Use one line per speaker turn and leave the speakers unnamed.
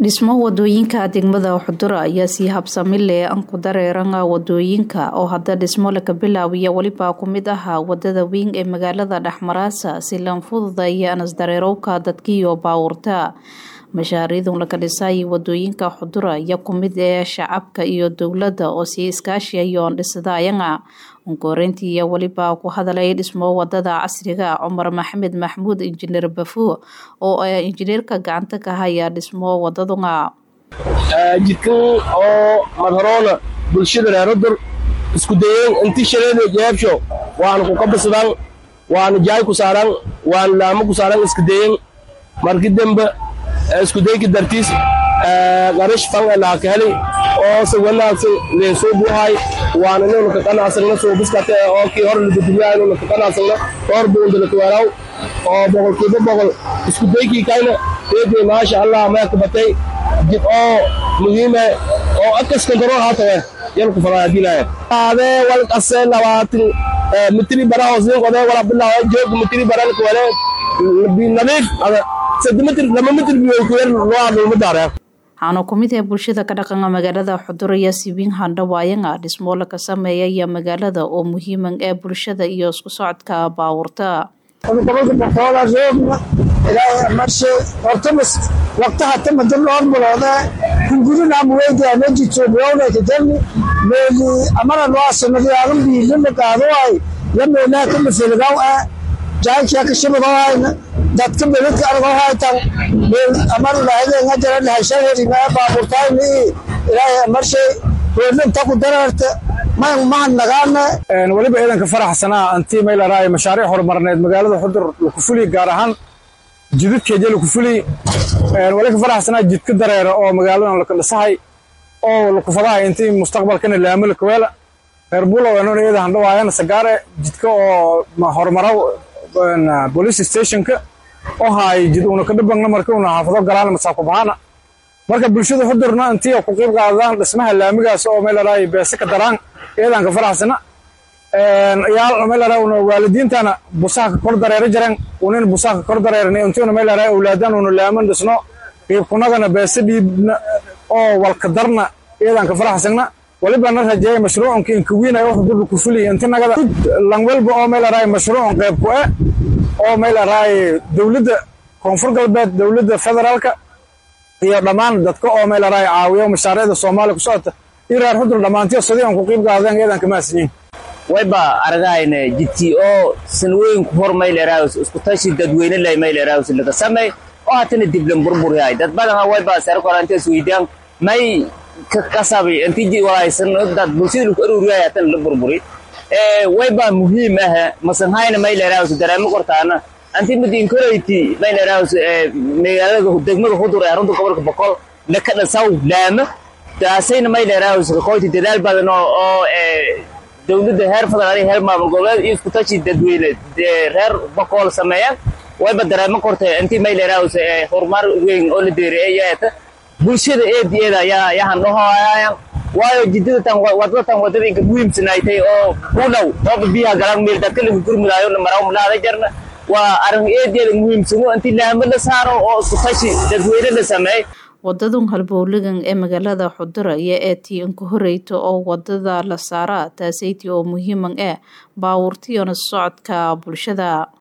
dhismo wadooyinka degmada xudura ayaa sii habsami leh anku dareeranga wadooyinka oo hadda dhismo laka bilaabiya weliba ku mid ahaa wadada weyn ee magaalada dhexmaraasa si lan fududaya anasdareerowka dadkiiyo baawurta mashaariidun laka dhisay wadooyinka xudura ayaa kumid ee shacabka iyo dowladda oo sii iskaashiyayoon dhisadayanga unkoreyntii iyo weliba ku hadalay dhismo wadada casriga cumar maxamed maxmuud injineer bafo oo injineerka gacanta ka haya dhismo wadadunga
jidkan oo madharoona bulshada reerodur isku dayeen inti shareeda jeebsho waana ku kabasadaan waana jaay ku saaraan waana laamo ku saaraan iska dayen marki dambe isku dayki dartiis qarash fan laa ka helay oo se wanaagsan leensoo buuhay waana inuu ka qanacsagna soo biskate oo kii hor lagudumiyaa inuu ka qanacsagna dhowr buunda la tuwaaraw oo boqolkiiba boqol isku daykii kayna eedey maasha allah maya ka batay jid oo muhiime oo akas kontrol haatawe yalku fadaa dilaya adee wal qase labaatan mitri bara hoosnin qodee wala bilaa joog mitri baran kwale nadiif sadde mitri lama mitri biyo ku yar loo adulma daaree
waxaana ku mid ah bulshada ka dhaqanka magaalada xudur iyo sibiin handhawaayanga dhismo laka sameeyaya magaalada oo muhiiman ee bulshada iyo isku socodka baawurta
waqtaha tamada loo bulooda kungurinaamweyda mejitoobiyownakajani meeli amara loasamadiyaadun biilina qaadoay yameelaa kamafeligaw ah jaankia kashabadoohayna dadka beledka argohaytan meel amar lahadeenga jara lahashaherimaa baaburtayni ilaahay amarshay weelinta ku dareerta mahan nagaana
weliba ciidanka faraxsanaa antii maylaraaye mashaariic horumarneed magaalada xudur lakufuli gaar ahaan jidadkeeja lakufuli weli ka faraxsanaa jidka dareera oo magaaladan laka dhisahay oo lakufadahay intii mustaqbalkana laamo lakaweela reer bulow enon iyada handhawaayana sagaare jidka oo horumara police stationka oo haay jid una kadhabangna marka una xaafado galaan masaakubahaana marka bulshada xudurna intii ku qiib qaadaan dhismaha laamigaas oo maylaraaye beese ka daraan iyadan ka faraxsana yaal maylaraa una waalidiintana busaha ka kor dareera jireen unin busaha ka kor dareeran intiuna maylaraa awlaadan una laaman dhisno qiibkunagana beese dhiibna oo walka darna iyadan ka faraxsana waliba na rajeeya mashruucanka inkawiinay wax dulka ku fuliya inti nagada langwelba oo maylaraa mashruucan qayb ku eh oo maylaraa dowladda koonfur galbeed dowladda federaalka iyo dhammaan dadka oo maylaraa caawiyo mashaariicda soomaaliya ku socota iyo reer xudur dhammaantiyo sidii aan ku qiib qaadeen iyadan ka mahadsanyiin
wayba aragahayna jidkii oo sanwooyinku hor mayleeraawis isku tashi dadweyne lay mayleeraawis laga samey oo hatana diblan burburihay dad badan wayba sarkorantes weydaan may kasabi intii walaysan dad bulshada lagu aruuriyay hatana la burburi wayba muhiim ah masanhayna mayleeraawis dareemo kortaana anti madinkorayti mayleeraawis magaalada degmada hudur ee runta gobolka boqol laka dhasaw laama taasayna mayleeraawis qoyti dadaal badan oo dowladda heer federaal iyo heer maamul goboleed iyo iskutashi dadweyne reer boqol sameeyaan wayba dareemo kortay intii mayleeraawis horumar weyn oo la deereeyaata bulshada eediyeeda ayaa yahan dhahoayaan waayo jidadatan wadadatan wadada inka muhiimsanaaytay oo u dhow ooba biyaha galaan meel dadka lagu gurmudaayo maraw malaada jarna waa arrin eediyeeda muhiimsano intii laamo la saaro oo iskutashi dadweyne la sameey
wadadun halbowlagan ee magaalada xudura iyo eetii inka horeyta oo wadada la saara taasayti oo muhiiman eh baawurtiyona socodka bulshada